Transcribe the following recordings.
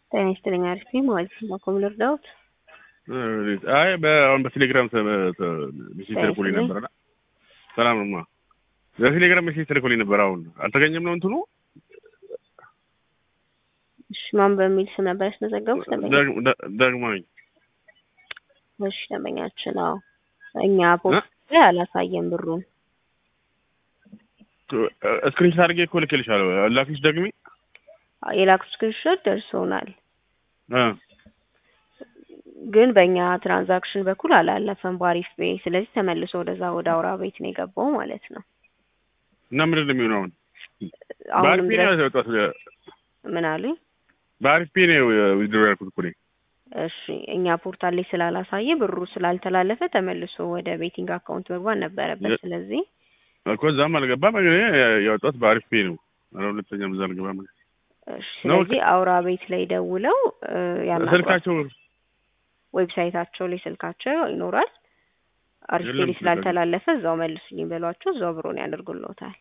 ጤና ይስጥልኝ። አሪፍ ነኝ ማለት ነው። ኮም ልርዳዎት? አይ አሁን በቴሌግራም ሜሴጅ ተልኮልኝ ነበርና ሰላም ነው። በቴሌግራም ሜሴጅ ተልኮልኝ ነበር። አሁን አልተገኘም ነው እንትኑ እሺ፣ ማን በሚል ስም ነበር ያስመዘገቡት? ደግሞ ነኝ። እሺ፣ ደንበኛችን። አዎ እኛ ፖስት ላይ አላሳየም ብሩን። ስክሪንሾት አድርጌ እኮ ልኬልሻለሁ። ላኪሽ ደግሜ የላኩት ስክሪንሾት ደርሶናል፣ ግን በእኛ ትራንዛክሽን በኩል አላለፈም በአሪፍ ቤ። ስለዚህ ተመልሶ ወደዛ ወደ አውራ ቤት ነው የገባው ማለት ነው። እና ምንድን ነው የሚሆነው አሁን? አሁንም በአሪፍ ፔ ነው ድረስ ያወጣሁት። ምን አሉኝ? በአሪፍ ፔ ነው ዊዝድሮ ያልኩት እኮ እኔ። እሺ እኛ ፖርታል ላይ ስላላሳየ ብሩ ስላልተላለፈ ተመልሶ ወደ ቤቲንግ አካውንት መግባት ነበረበት። የ- ስለዚህ እኮ እዛም አልገባም። እኔ ያወጣሁት በአሪፍ ፔ ነው። ኧረ ሁለተኛም እዛ አልገባም። እሺ ነው ስለዚህ አውራ ቤት ላይ ደውለው እ፣ ያናግሯቸው። ስልካቸው ዌብሳይታቸው ላይ ስልካቸው ይኖራል። አሪፍ የለም ቴሌ ስላልተላለፈ እዛው መልሱልኝ በሏቸው። እዛው ብሮን ያደርጉልዎታል።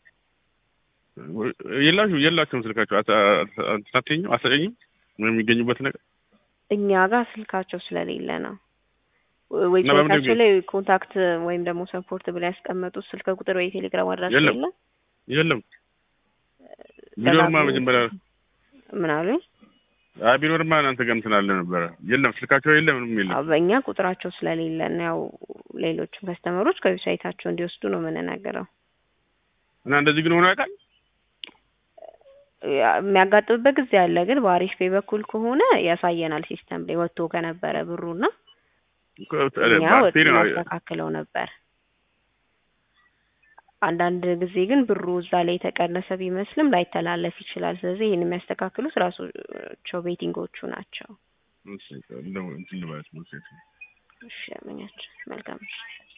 የላችሁ የላቸውም ስልካቸው አታተኝም አሰጠኝም የሚገኙበት ነገር እኛ ጋር ስልካቸው ስለሌለ ነው። በምንድን ነው ዌብሳይታቸው ላይ ኮንታክት ወይም ደግሞ ሰፖርት ብላ ያስቀመጡት ስልክ ቁጥር ወይ ቴሌግራም አድራሻ የለም። የለም። የለም። ቢኖርማ ደጋግሞ- መጀመሪያ ምን አሉኝ? አይ ቢኖርማ እናንተ ጋር እንትን አለ ነበረ። የለም ስልካቸው የለም፣ ምንም የለም። አዎ፣ በእኛ ቁጥራቸው ስለሌለ ነው። ያው ሌሎችም ከስተመሮች ከዌብሳይታቸው እንዲወስዱ ነው የምንናገረው። እና እንደዚህ ግን ሆኖ ያውቃል። ያ- የሚያጋጥምበት ጊዜ አለ፣ ግን በአሪፍ ፔ በኩል ከሆነ ያሳየናል ሲስተም ላይ ወጥቶ ከነበረ ብሩና እኛ ወጥ እናስተካክለው ነበር። አንዳንድ ጊዜ ግን ብሩ እዛ ላይ የተቀነሰ ቢመስልም ላይተላለፍ ይችላል። ስለዚህ ይህን የሚያስተካክሉት ራሳቸው ቤቲንጎቹ ናቸው። እንደው እንትን ልበላችሁ መሰለኝ። እሺ፣ ያመኛቸው መልካም